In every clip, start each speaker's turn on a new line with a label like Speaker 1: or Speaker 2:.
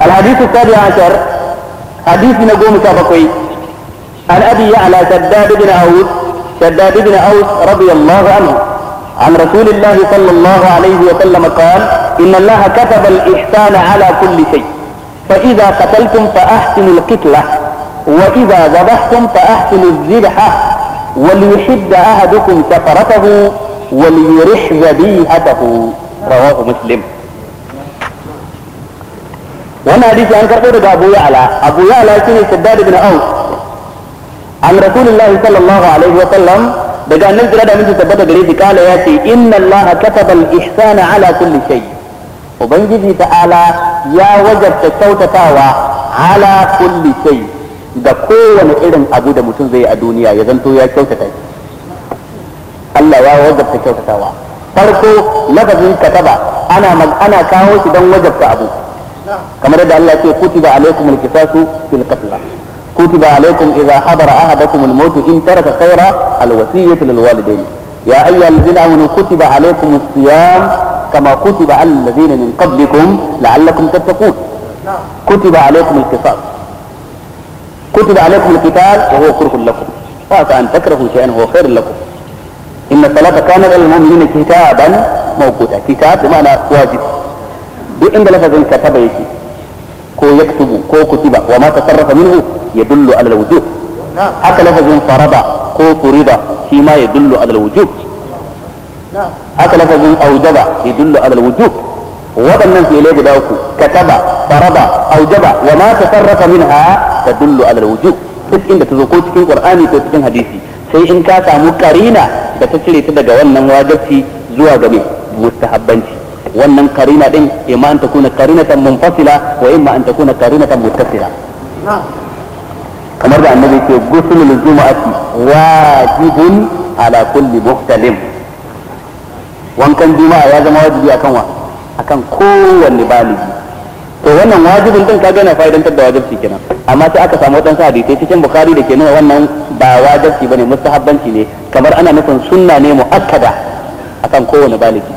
Speaker 1: الحديث السابع عشر حديث نقوم سابقي عن ابي يعلى شداد بن اوس شداد بن اوس رضي الله عنه عن رسول الله صلى الله عليه وسلم قال ان الله كتب الاحسان على كل شيء فاذا قتلتم فاحسنوا القتله واذا ذبحتم فاحسنوا الذبحه وليحد احدكم سفرته وليرح ذبيحته رواه مسلم wannan hadisi an karɓo daga Abu Ya'la Abu Ya'la shine Shaddad ibn Aus an Rasulullahi sallallahu alaihi wa sallam daga annabi da mun tabbata gare shi kala ya ce inna Allah kataba al-ihsana ala kulli shay ubangiji ta'ala ya wajabta kyautatawa ala kulli shay da kowane irin abu da mutum zai yi a duniya ya zanto ya kyautata shi Allah ya wajabta kyautatawa farko lafazin kataba ana ana kawo shi don wajabta abu kamar yadda Allah ce kutiba alaikum alqisasu fil qatl kutiba alaikum idha hadara ahadakum almaut in taraka khayra alwasiyatu lil walidayn ya ayyuhal ladina amanu kutiba alaikum as-siyam kama kutiba alal ladina min qablikum la'allakum tattaqun kutiba alaikum alqisas kutiba alaikum alqital wa huwa kurhun lakum wa an takrahu shay'an huwa khairun lakum إن الصلاة كانت على المؤمنين كتابا موقوتا كتاب بمعنى واجب duk inda lafazin kataba yake ko yaktubu ko kutiba wa ma tasarrafa minhu yadullu ala alwujub haka lafazin farada ko furida shi ma yadullu ala alwujub haka lafazin aujaba yadullu ala alwujub waɗannan fi'ilai guda uku kataba farada aujaba wa ma tasarrafa minha tadullu ala alwujub duk inda ta zo ko cikin qur'ani ko cikin hadisi sai in ka samu karina da ta cire ta daga wannan wajibi zuwa ga mustahabbanci wannan karina din imma an takuna karinatan munfasila wa imma an takuna karinatan muttasila kamar da annabi ke gusulul jumu'ati wajibun ala kulli muhtalim wankan juma'a ya zama wajibi akan wa akan kowanne baligi to wannan wajibin din kaga yana fa'idantar da wajibi kenan amma sai aka samu wadansu hadisai cikin bukhari da ke nuna wannan ba wajibi bane mustahabbanci ne kamar ana nufin sunna ne muakkada akan kowanne baligi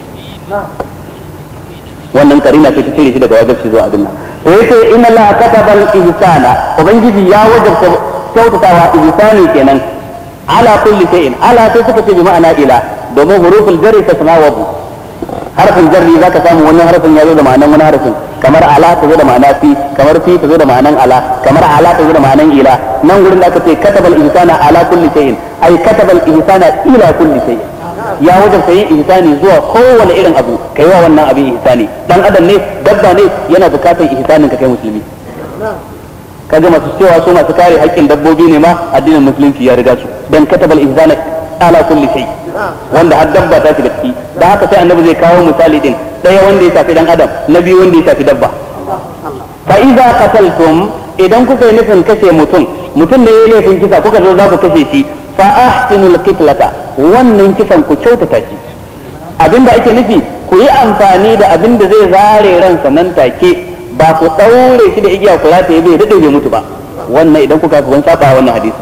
Speaker 1: wannan karina ce ta cire shi daga wajibi zuwa abin nan to yace inna allaha kataba al-ihsana ubangiji ya wajabta kyautatawa ihsani kenan ala kulli shay'in ala sai suka ce bi ma'ana ila domin huruful jarri ta samawabu harfin jarri zaka samu wani harfin ya zo da ma'anan wani harfin kamar ala ta zo da ma'ana fi kamar fi ta zo da ma'anan ala kamar ala ta zo da ma'anan ila nan gurin da aka ce katabal ihsana ala kulli shay'in ai katabal ihsana ila kulli shay'in ya wajen sayin ihsani zuwa kowane irin abu kai wa wannan abin ihsani dan adam ne dabba ne yana bukatar ihsanin ka kai musulmi kaga masu cewa su masu kare haƙƙin dabbobi ne ma addinin musulunci ya riga su dan katabal ihsana ala kulli shay wanda har dabba ta shiga ciki da haka sai annabi zai kawo misali din daya wanda ya shafi dan adam na biyu wanda ya shafi dabba fa idza qataltum idan kuka yi nufin kashe mutum mutum ne ya yi laifin kisa kuka zo za ku kashe shi fa ahsinul qitlata wannan kisan ku kyautata shi abinda ake nufi ku yi amfani da abin da zai zare ransa nan take ba ku daure shi da igiya ku rataye bai dade bai mutu ba wannan idan kuka kun saba wannan hadisi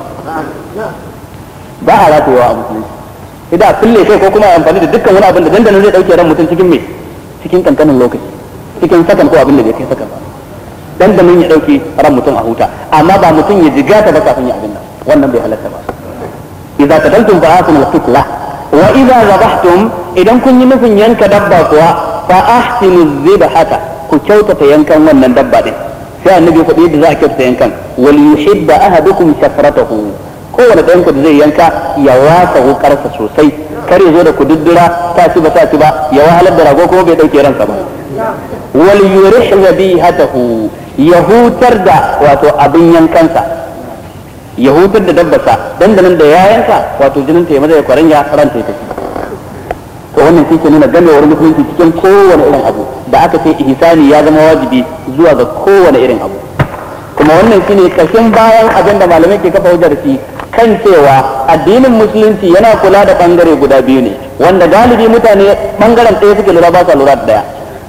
Speaker 1: ba a ratayewa a musulunci idan kulle kai ko kuma amfani da dukkan wani abin da dandanan zai dauke ran mutum cikin me cikin kankanin lokaci cikin sakan ko abin da bai kai sakan ba dandanan ya dauke ran mutum a huta amma ba mutum ya jigata ba kafin ya abin nan wannan bai halatta ba idza qadaltum fa ahsinu al-qitla wa idza zabahtum idan kun yi nufin yanka dabba kuwa fa ahsinu zibhata ku kyautata yankan wannan dabba din sai annabi kuɗi yadda za a kyautata yankan wal yuhibba ahadukum shafratahu kowane ɗayan ku da zai yanka ya wasa wukarsa sosai kar ya zo da kududdura ta ci ba ta ci ba ya wahalar da rago kuma bai dauke ransa ba wal yurih zabihatahu ya hutar da wato abin yankansa ya hutar da dabbasa dandanan da ya yanka wato jinin ta ya maza ya kwaranya ranta ya tafi to wannan shi ke nuna gamewar musulunci cikin kowane irin abu da aka ce ihsani ya zama wajibi zuwa ga kowane irin abu kuma wannan shine kashin bayan abin da malamai ke kafa hujjar shi kan cewa addinin musulunci yana kula da bangare guda biyu ne wanda galibi mutane bangaren ɗaya suke lura ba sa lura da ɗaya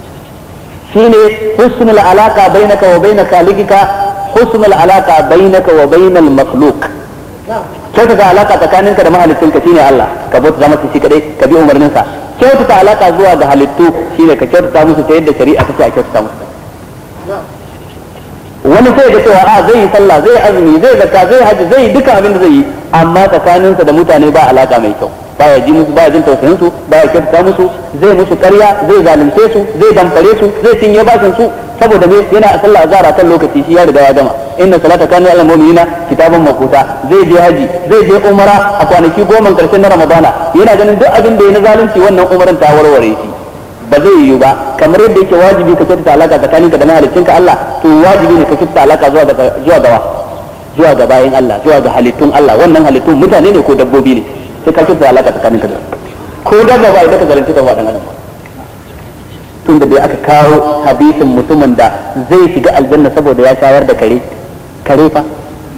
Speaker 1: shine husnul alaka bainaka wa baina khaliqika husnul alaka bainaka wa bainal makhluq kyautata alaka tsakaninka da mahalicinka shine Allah ka bauta zama shi kadai ka bi umarninsa kyautata alaka zuwa ga halittu shine ka kyautata musu ta yadda shari'a take a kyautata musu wani sai ga cewa a zai yi sallah zai azumi zai zakka zai haji zai yi duka abin da zai yi amma tsakaninsa da mutane ba alaka mai kyau baya ji musu baya jin tausayin su baya kyautata musu zai musu ƙarya zai zalunce su zai damfare su zai cinye bashin su saboda me yana a sallah azhar kan lokaci shi ya riga ya gama inna salata kana alal mu'minina kitaban makuta zai je haji zai je umara a kwanaki goma karshen na ramadana yana ganin duk abin da ya na zalunci wannan umaran ta warware shi ba zai yiwu ba kamar yadda yake wajibi ka kyautata alaka tsakaninka da mahaliccinka Allah to wajibi ne ka kyautata alaka zuwa ga zuwa ga zuwa ga bayin Allah zuwa ga halittun Allah wannan halittun mutane ne ko dabbobi ne sai ka kyautata alaka tsakaninka da ko dabba ba idan ka zalunci ka wadan adam tun da dai aka kawo hadisin mutumin da zai shiga aljanna saboda ya shayar da kare kare fa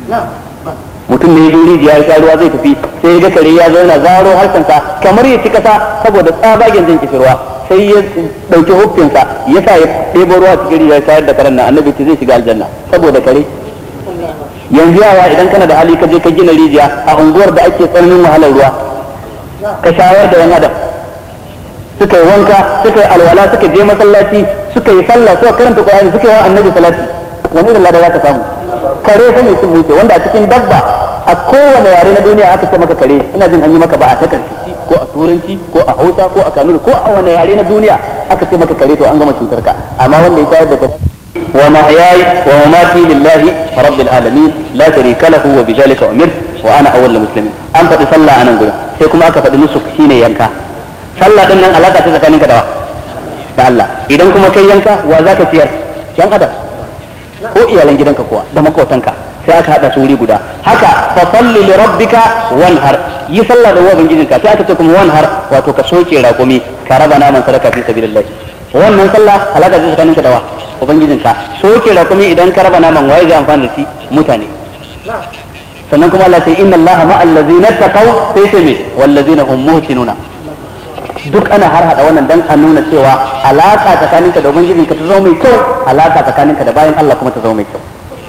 Speaker 1: mutum ne ya rijiya ya sha ruwa zai tafi sai ya ga kare ya zauna zaro harkansa kamar ya ci kasa saboda tsabagen jin kishirwa sai ya dauki hukunsa ya sa ya ɗebo ruwa cikin rijiya ya shayar da karen nan annabi ce zai shiga aljanna saboda kare yanzu yawa idan kana da hali ka je ka gina rijiya a unguwar da ake tsananin wahalar ruwa ka shayar da yan adam suka yi wanka suka yi alwala suka je masallaci suka yi sallah suka karanta qur'ani suka yi wa annabi salati wani irin lada za ka samu kare fa mai sun wuce wanda a cikin dabba a kowane yare na duniya aka ce maka kare ina jin an yi maka ba a takar ko a turanci ko a hausa ko a kanuri ko a wani yare na duniya aka ce maka kare to an gama cutar ka amma wanda ya tayar da kare ومحياي ومماتي لله رب العالمين لا شريك له وبذلك امرت وانا اول المسلمين an faɗi sallah a nan gurin sai kuma aka faɗi nusuk shine yanka sallah din nan alaka ta tsakaninka da da Allah idan kuma kai yanka wa zaka ciyar yan adam ko iyalan gidanka kuwa da makotanka sai aka hada su wuri guda haka fa salli li rabbika wanhar yi sallah da ubangijinka sai aka ce kuma wanhar wato ka soke raƙumi ka raba naman sadaka fi sabilillah wannan sallah alaka ta tsakaninka da wa ubangijinka soke raƙumi idan ka raba naman waye zai amfana da shi mutane sannan kuma Allah sai inna Allah ma allazina taqaw sai ce me wallazina hum muhsinuna duk ana har hada wannan dan a nuna cewa alaka tsakaninka da ubangijinka ta zama mai kyau alaka tsakaninka da bayan Allah kuma ta zama mai kyau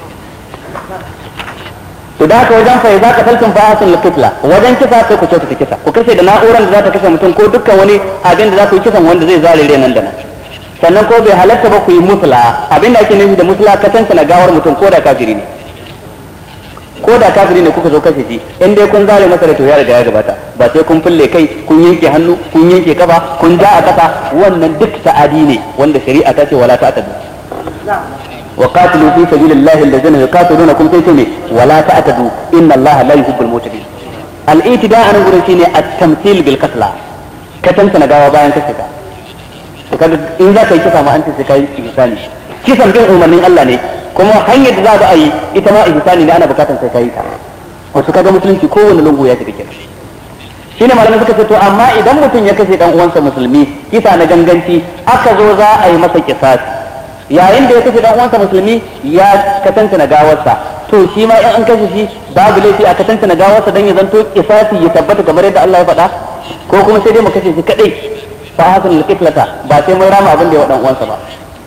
Speaker 1: to da haka wajen fa za ka talkin fa asul kitla wajen kisa sai ku kyautata kisa ku kashe da na'urar da za ta kashe mutum ko dukkan wani abin da za ku yi kisan wanda zai zare nan da nan sannan ko bai halatta ba ku yi musula abin da ake nufi da musula ka na gawar mutum ko da kafiri ne ko da kafiri ne kuka zo kashe shi in dai kun zare masa da to ya riga ya gabata ba sai kun fulle kai kun yanke hannu kun yanke kafa kun ja a kasa wannan duk ta'adi ne wanda shari'a ta ce wala ta'tadu wa qatilu fi sabilillahi alladhina yuqatilunakum sai ce ne wala ta'tadu inna allaha la yuhibbul mu'tadin al-i'tida an gurin shine at-tamthil bil qatla ka tantana gawa bayan kashe ka to kaga in za ka yi kisa ma an ce sai kai ihsani kisan bin umarnin Allah ne kuma hanyar da za a yi ita ma ihsani ne ana bukatar sai kai ta wato kaga musulunci kowane lungu ya shiga kenan shine malamai suka ce to amma idan mutum ya kashe dan uwansa musulmi kisa na ganganci aka zo za a yi masa kisasi yayin da ya kashe dan uwansa musulmi ya katanta na gawarsa to shi ma in an kashe shi babu laifi a katanta na gawarsa dan ya zanto kisasi ya tabbata kamar yadda Allah ya faɗa ko kuma sai dai mu kashe shi kadai fa hasan al-qitlata ba sai mun rama abin da ya wa dan uwansa ba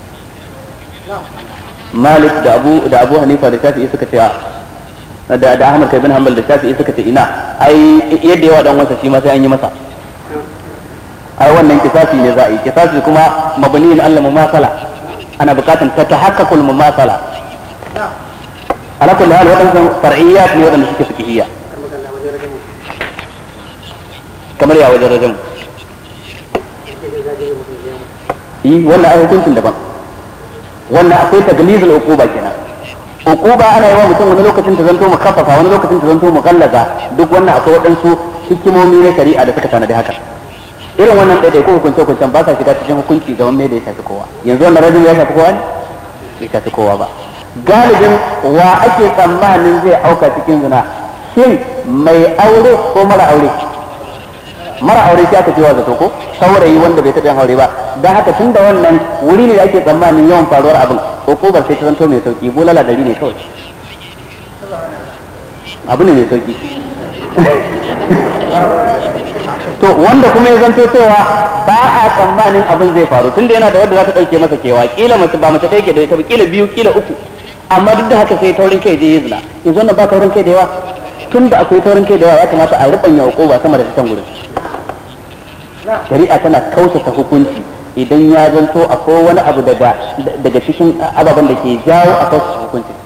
Speaker 1: Malik da Abu da Abu Hanifa da Shafi'i suka ce da da Ahmad kai bin Hanbal da Shafi'i suka ce ina ai yadda yawa dan wasa shi ma sai an yi masa ai wannan kisasi ne za a yi kisasi kuma mabniyin Allah mumasala ana bukatan ta tahaqqaqul mumasala ala kulli hal wadannan far'iyyat ne wadanda suke fiqhiyya kamar ya wajen rajin yi wannan ai hukuncin daban wannan akwai taglizul uquba kenan uquba ana yi wa mutum wani lokacin ta zanto mukaffafa wani lokacin ta zanto mukallaza duk wannan akwai waɗansu hikimomi na shari'a da suka tanadi haka irin wannan ɗaiɗai ko hukunce hukuncen ba sa shiga cikin hukunci ga wanda ya shafi kowa yanzu wannan rajin ya shafi kowa ne bai shafi kowa ba galibin wa ake tsammanin zai auka cikin zina shin mai aure ko mara aure mara aure sai aka ce wa zato ko saurayi wanda bai taɓa yin aure ba don haka tun da wannan wuri ne da ake tsammanin yawan faruwar abin hukumar sai ta zanto mai sauki bulala dari ne kawai abu ne mai sauki to wanda kuma ya zanto cewa ba a tsammanin abin zai faru tun da yana da wanda za ta ɗauke masa kewa kila mace ba mace ɗaya ke da ita ba kila biyu kila uku amma duk da haka sai taurin kai je yi zina yanzu wannan ba taurin kai da yawa tun da akwai taurin kai da yawa ya kamata a rubanya hukuma sama da can gurin shari'a tana kausata hukunci idan ya zanto akwai wani abu daga daga cikin ababen da ke jawo a kasu hukuncin